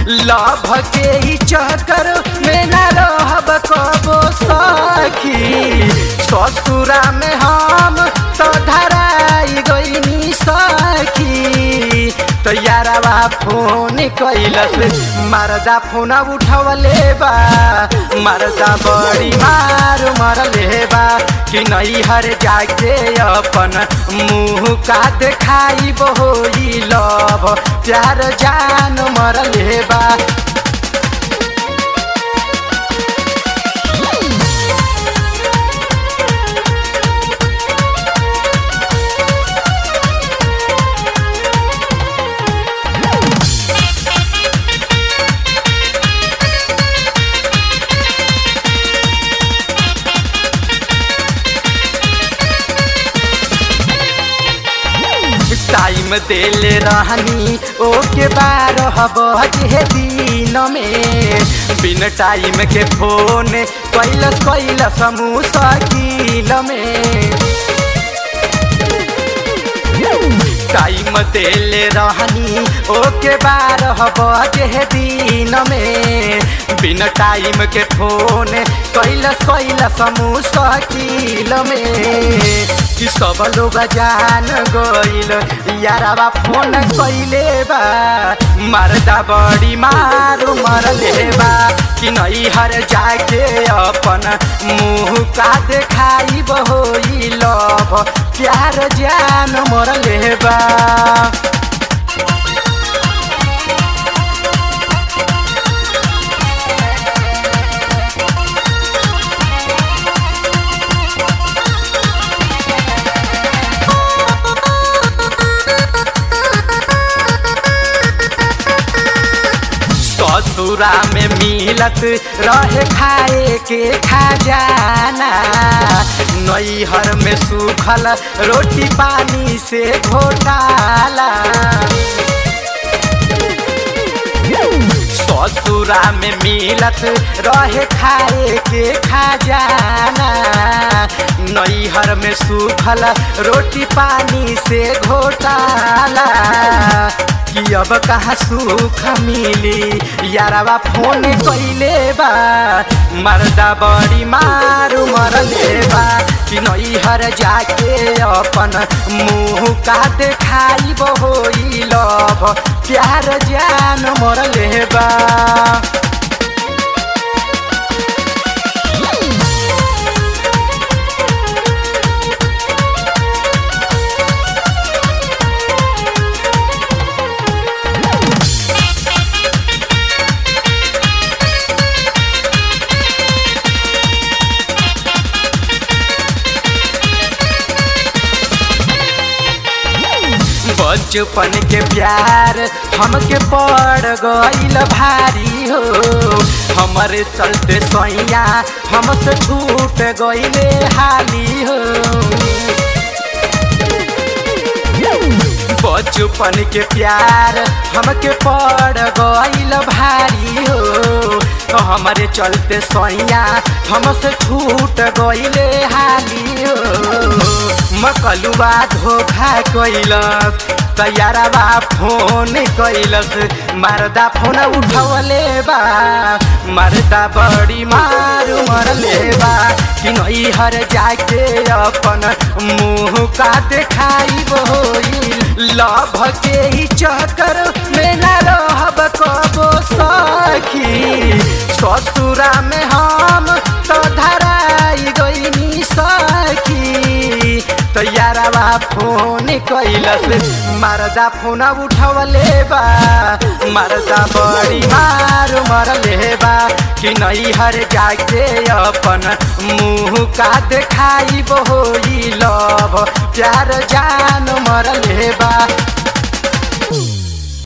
love के ही चक्कर में न रहब कबो सखी ससुरा में हम तो धराई गईनी सखी तो यारवा फोन कैलस मरदा फोन उठवले बा मरदा बड़ी मार मरले बा कि नहीं हर जाके अपन मुँह का देखाई बहोई लभ प्यार जान मरले बा टाइम देले रहनी ओके बारह बजे दिन में बिन टाइम के फोन कैलस कैलस मुश्किल में टाइम देले रहनी ओके बारह बजे दिन में बिन टाइम के फोन कैलस कैलस मुश्किल में कि सब लोग जान गइल यारवा फोन कैले बा मरदा बड़ी मारू मरले बा कि नहीं हर जाके अपन मुँह का देखाई बहोई लभ प्यार जान मरले बा ससुरा में मिलत रहे खाए के खजाना नैहर में सूखल रोटी पानी से घोटाला ससुरा में मिलत रहे खाए के खजाना नैहर में सूखल रोटी पानी से घोटाला कि अब कहाँ सुख मिली यारवा फोन कैले बा मरदा बड़ी मारू मरले बा कि नैहर जाके अपन मुँह का देखाई बहोई लभ प्यार जान मरले बा बचपन के प्यार हमके पड़ गईल भारी हो हमारे चलते सैया हमसे छूट गईले हाली हो बचपन के प्यार हमके पड़ गईल भारी हो हमारे चलते सैया हमसे छूट गईले हाली हो मकलुआ धोखा कैलस तैयारबा फोन कैलस मरदा फोन उठवले बा मरदा बड़ी मारू मरले बा कि नैहर जाके अपन मुँह का देखाई बोई लभ के ही चक्कर में न रहब कबो सखी ससुरा में हम तो धराई गईनी सखी तो यारवा फोन कैलस मरदा फोन उठवले बा मरदा बड़ी मार मरले बा कि नैहर जाके अपन मुँह का देखाई बहोई लभ प्यार जान मरले बा